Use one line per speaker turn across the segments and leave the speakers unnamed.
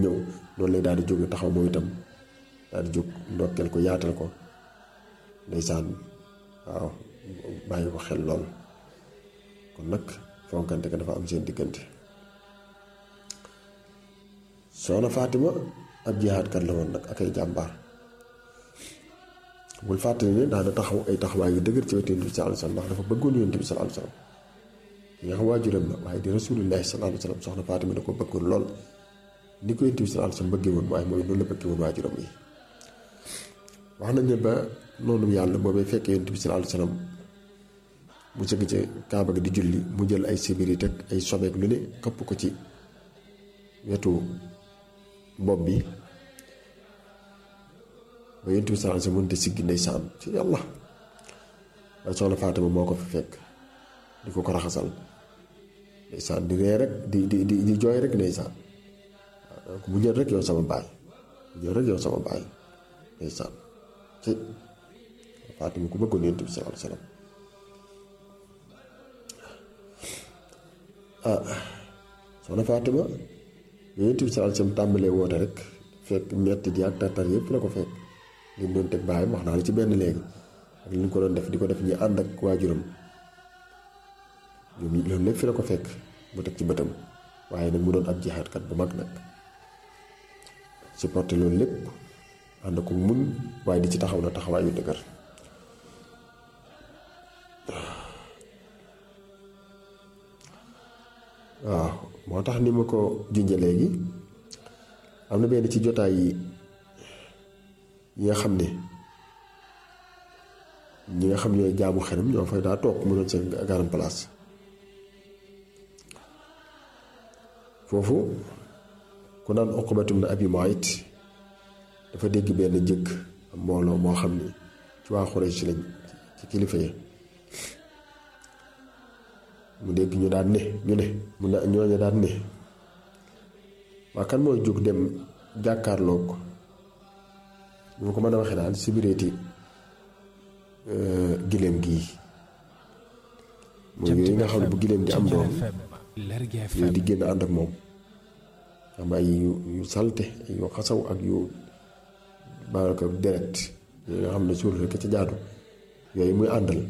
ñëw noonu lay daal di jóge taxaw moom itam daal di jóg ndokkeel ko yaatal ko ndeysaan waaw bàyyi ko xel lool kon nag fonkante ka dafa am seen diggante soxna Fatima ab jihaadkat la woon nag ak ay jàmbaar bul fàttali ne daana taxaw ay taxawaay yu dëgër ci wetu yonent bi sallallahu alayhi wasallam ndax dafa bëggoon yonent bi sallallahu alayhi wasallam ki nga xam waajuram la waaye di rasulillahi sallallahu alayhi wasallam soxna Fatima da ko bëggoon lool ni ko yonent bi sallallahu alayhi wasallam bëggee woon waaye mooy noonu la bëggee woon waajuram yi wax nañ ne ba noonu yàlla boobee fekkee yonent bi sallallahu alayhi wasallam mu sëgg ci kaaba gi di julli mu jël ay sibiri teg ay sobeek lu ne këpp ko ci wetu bopp bi ba yonent bi sallallahu alayhi wasallam mënut a siggi ndeysaan ci yàlla waaye soxna Fatima moo ko fi fekk di ko ko raxasal ndeysaan di ree rek di di di di jooy rek ndeysaan waaw donc mu jël rek yow sama baay mu jël rek yow sama baay ndeysaan ci Fatima ku bëggoon yonent bi sallallahu alayhi wasallam ah soxna Fatima yonent bi sallallahu alayhi wasallam tàmbalee woote rek fekk metti di ak tartar yëpp la ko fekk li mu doon teg baayam wax naa la ci benn léegi ak li ñu ko doon def di ko def ñi ànd ak waajuram ñoom loolu lépp fi la ko fekk mu teg ci bëtam waaye nag mu doon ab jihaadkat bu mag nag supporté loolu lépp ànd ko mun waaye di ci taxaw na taxawaay yu dëgër waaw moo tax ni ma ko junje léegi am na benn ci jotaay yi yi nga xam ne ñi nga xam ñooy jaamu xelam ñoo fay daa toog mu doon seen garam place foofu ku naan Uqbatum na Abi Muayt dafa dégg benn jëkk mbooloo moo xam ne ci waa Xuraysh lañ ci kilifa yi mu dégg ñu daan ne ñu ne mu ne ñooñu daan ne waa kan mooy jóg dem jàkkaarloog bu ma ko mën a waxee daal sibireeti giléem gii mooy yooyu nga xam ne bu giléem di am doom yooyu di génn ànd ak moom am ay yu yu salte ay yu xasaw ak yu baaraka deret yooyu nga xam ne suul rekk ca jaadu yooyu muy àndal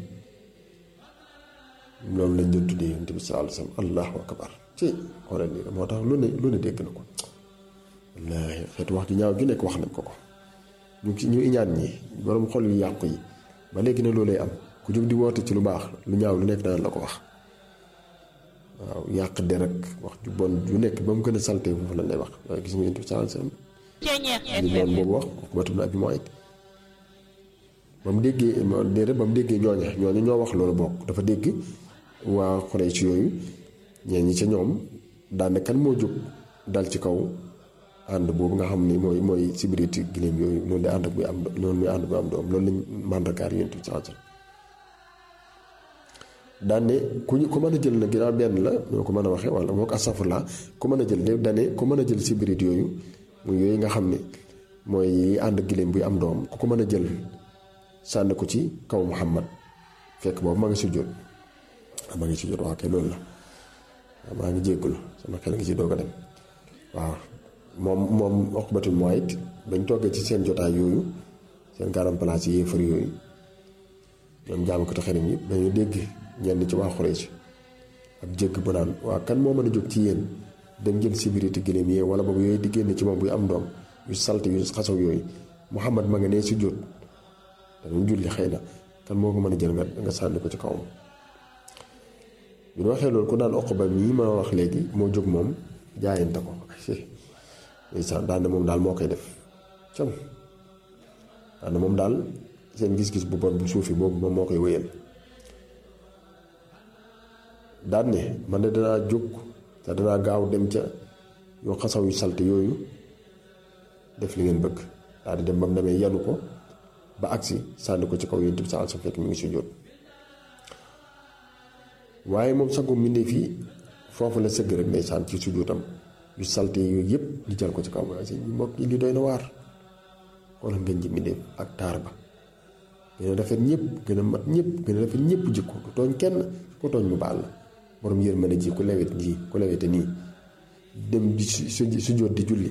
loolu lañ doon tuddee yonent bi sallallahu alayhi wasallam allahu akbar ci xoolal nii moo tax lu ne lu ne dégg na ko wallaahi xeetu wax ju ñaaw ju nekk wax nañ ko ko ñu ñu iñaan ñi borom xol yu yàqu yi ba léegi ne loolay am ku jóg di woote ci lu baax lu ñaaw lu nekk daan la ko wax waaw yàq der ak wax ju bon ju nekk ba mu gën a salte foofu lañ lay wax waaye gis nga yonent bi sallallahu alayhi wasallam li noonu boobu wax Uqbatu bnu Abi Muayt ba mu déggee déedéet ba mu déggee ñooña ñooña ñoo wax loolu bokk dafa dégg waa Quraysh yooyu ñeen ñi ca ñoom daane kan moo jóg dal ci kaw ànd boobu nga xam ni mooy mooy sibiriti giléem yooyu loolu di ànd ak buy am loolu muy ànd bu am doom loolu lañ màndargaar yonent bi sallallahu alayhi wasallam daane ku ñu ku mën a jël na ginnaaw benn la ñoo ko mën a waxee wala moo ko astafurla ku mën a jël de dane ku mën a jël sibirit yooyu muy yooyu nga xam ne mooy ànd ak giléem buy am doom ku ko mën a jël sànni ko ci kaw Muhammad fekk boobu ma ngi sujjóot maa ngi sujjóot waaw kay loolu la waaw maa ngi jéggul sama xel ngi ci doog a dem waaw moom moom Uqbatul Muayt bañ toggee ci seen jotaay yooyu seen garam place yi yéefar yooyu ñoom jaamu ko te xelam yi dañu dégg ñenn ci waa Xuraysh ab jégg bu naan waa kan moo mën a jóg ci yéen dem jël sibiriti gëléem yee wala boobu yooyu di génn ci moom buy am doom yu salte yu xasaw yooyu Muhammad ma nga nee si jóot dañu julli xëy na kan moo ko mën a jël nga nga sànni ko ci kawam bi ñu waxee loolu ku naan Uqba mii ma wax léegi moo jóg moom jaayante ko ndeysaan daan na moom daal moo koy def cam daan na moom daal seen gis-gis bu bon bu suufi boobu moom moo koy wéyal daan ne man de danaa jóg te danaa gaaw dem ca yoo xasaw yu salte yooyu def li ngeen bëgg daal di dem ba mu demee yanu ko ba agsi sànni ko ci kaw yonent bi sa alsa fekk mi ngi sujjóot waaye moom sangu mbindéef fii foofu la sëgg rek ndeysaan ci sujjóotam yu salte yooyu yëpp ñu jël ko ci kaw waaye si mbokk yi li doy na waar wala ngeen ji mbindéef ak taar ba gën a rafet ñëpp gën a mat ñëpp gën a rafet ñëpp jikko du tooñ kenn ku tooñ mu baal la borom yërmande ji ku lewet ji ku lewete nii dem di su sujjóot di julli